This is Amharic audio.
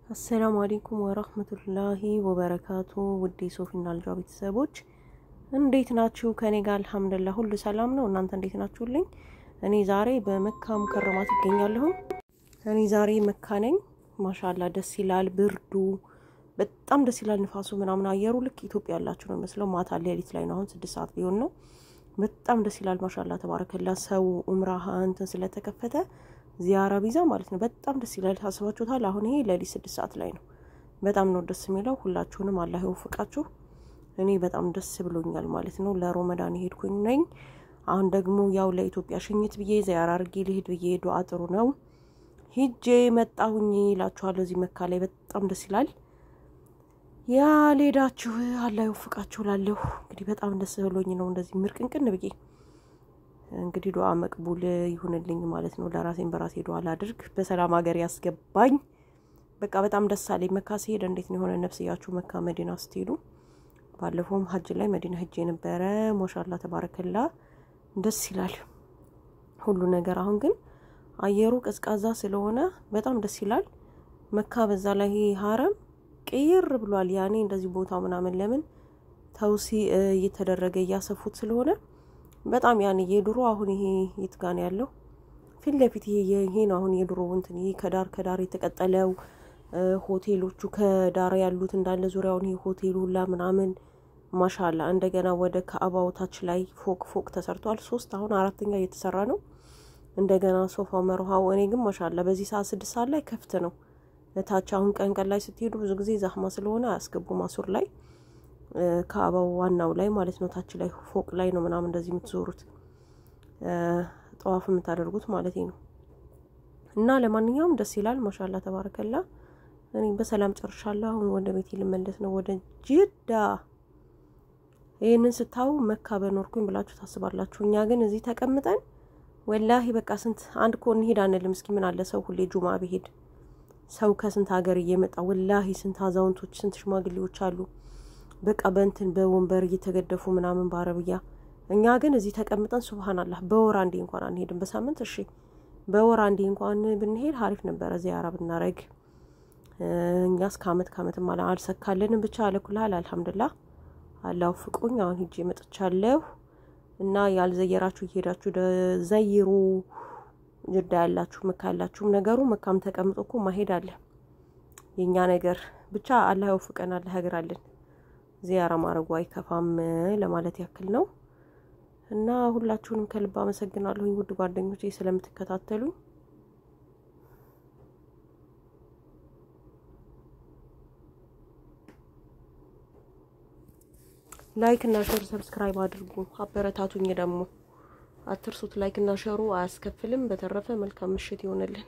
አሰላሙ አሌይኩም ወረህመቱላሂ ወበረካቱ። ውዴ ሶፊና ልጇ ቤተሰቦች እንዴት ናችሁ? ከኔ ጋር አልሐምዱሊላህ ሁሉ ሰላም ነው። እናንተ እንዴት ናችሁልኝ? እኔ ዛሬ በመካ ሙከረማት ይገኛለሁ። እኔ ዛሬ መካ ነኝ። ማሻላ ደስ ይላል። ብርዱ በጣም ደስ ይላል። ንፋሱ ምናምን አየሩ ልክ ኢትዮጵያ ያላችሁ ነው መስለው። ማታ ሌሊት ላይ ነው። አሁን ስድስት ሰዓት ሊሆን ነው። በጣም ደስ ይላል። ማሻላ ተባረከላ። ሰው እምራሃ እንትን ስለተከፈተ ዚያራ ቪዛ ማለት ነው። በጣም ደስ ይላል። አስባችሁታል? አሁን ይሄ ሌሊት ስድስት ሰዓት ላይ ነው። በጣም ነው ደስ የሚለው። ሁላችሁንም አላህ ይወፍቃችሁ። እኔ በጣም ደስ ብሎኛል ማለት ነው። ለሮመዳን ሄድኩኝ ነኝ። አሁን ደግሞ ያው ለኢትዮጵያ ሽኝት ብዬ ዚያራ አርጌ ልሄድ ብዬ ዱዓ ጥሩ ነው ሂጄ መጣሁኝ ይላችኋለሁ። እዚህ መካ ላይ በጣም ደስ ይላል። ያ ሌዳችሁ አላህ ይወፍቃችሁ ላለሁ እንግዲህ በጣም ደስ ብሎኝ ነው እንደዚህ ምርቅንቅን ብዬ እንግዲህ ዱዓ መቅቡል ይሁንልኝ ማለት ነው። ለራሴን በራሴ ዱዓ ላድርግ፣ በሰላም ሀገር ያስገባኝ። በቃ በጣም ደስ አለኝ። መካ ሲሄድ እንዴት ነው የሆነ ነፍስያችሁ መካ መዲና ስትሄዱ። ባለፈውም ሀጅ ላይ መዲና ሂጄ ነበረ። ማሻላ ተባረከላ ደስ ይላል ሁሉ ነገር። አሁን ግን አየሩ ቀዝቃዛ ስለሆነ በጣም ደስ ይላል መካ። በዛ ላይ ሀረም ቅይር ብሏል። ያኔ እንደዚህ ቦታው ምናምን ለምን ተውሲ እየተደረገ እያሰፉት ስለሆነ በጣም ያን የድሮ አሁን ይሄ የት ጋ ነው ያለው? ፊት ለፊት ይሄ ይሄ ነው አሁን የድሮ እንትን ይሄ ከዳር ከዳር የተቀጠለው ሆቴሎቹ ከዳር ያሉት እንዳለ ዙሪያውን ይሄ ሆቴሉ ሁላ ምናምን ማሻላ። እንደገና ወደ ከአባው ታች ላይ ፎቅ ፎቅ ተሰርቷል። ሶስት አሁን አራተኛ እየተሰራ ነው። እንደገና ሶፋው መርሃው። እኔ ግን ማሻላ በዚህ ሰዓት ስድስት ሰዓት ላይ ከፍት ነው ታች። አሁን ቀን ቀን ላይ ስትሄዱ ብዙ ጊዜ ዛህማ ስለሆነ አያስገቡም አሱር ላይ ከአባው ዋናው ላይ ማለት ነው። ታች ላይ ፎቅ ላይ ነው ምናምን እንደዚህ የምትዞሩት ጠዋፍ የምታደርጉት ማለት ነው። እና ለማንኛውም ደስ ይላል። ማሻላ ተባረከላ። እኔ በሰላም ጨርሻለሁ። አሁን ወደ ቤት ልመለስ ነው፣ ወደ ጅዳ። ይህንን ስታዩ መካ በኖርኩኝ ብላችሁ ታስባላችሁ። እኛ ግን እዚህ ተቀምጠን ወላሂ በቃ ስንት አንድ እኮ እንሄድ አንልም። እስኪ ምን አለ ሰው ሁሌ ጁማ ብሄድ ሰው ከስንት ሀገር እየመጣ ወላሂ ስንት አዛውንቶች ስንት ሽማግሌዎች አሉ በቃ በእንትን በወንበር እየተገደፉ ምናምን በአረብያ። እኛ ግን እዚህ ተቀምጠን ሱብሃናላህ በወር አንዴ እንኳን አንሄድም። በሳምንት እሺ፣ በወር አንዴ እንኳን ብንሄድ ሀሪፍ ነበረ ዚያራ ብናረግ። እኛ እስከ አመት ከአመት ማለ አልሰካልንም። ብቻ አለኩልሃል አልሐምዱላህ አላሁ ፍቁኝ። አሁን ሂጄ መጥቻለሁ እና ያልዘየራችሁ እየሄዳችሁ ዘይሩ። ጅዳ ያላችሁ መካ ያላችሁም ነገሩ መካም ተቀምጦ እኮ ማሄድ አለ የእኛ ነገር ብቻ አላህ ይወፍቀን። አላህ ያግራልን። ዚያራ ማድረጉ አይከፋም ለማለት ያክል ነው። እና ሁላችሁንም ከልብ አመሰግናለሁኝ ውድ ጓደኞቼ ስለምትከታተሉኝ። ላይክ እና ሸር ሰብስክራይብ አድርጉ፣ አበረታቱኝ። ደግሞ አትርሱት። ላይክ እና ሸሩ አያስከፍልም። በተረፈ መልካም ምሽት ይሆንልን።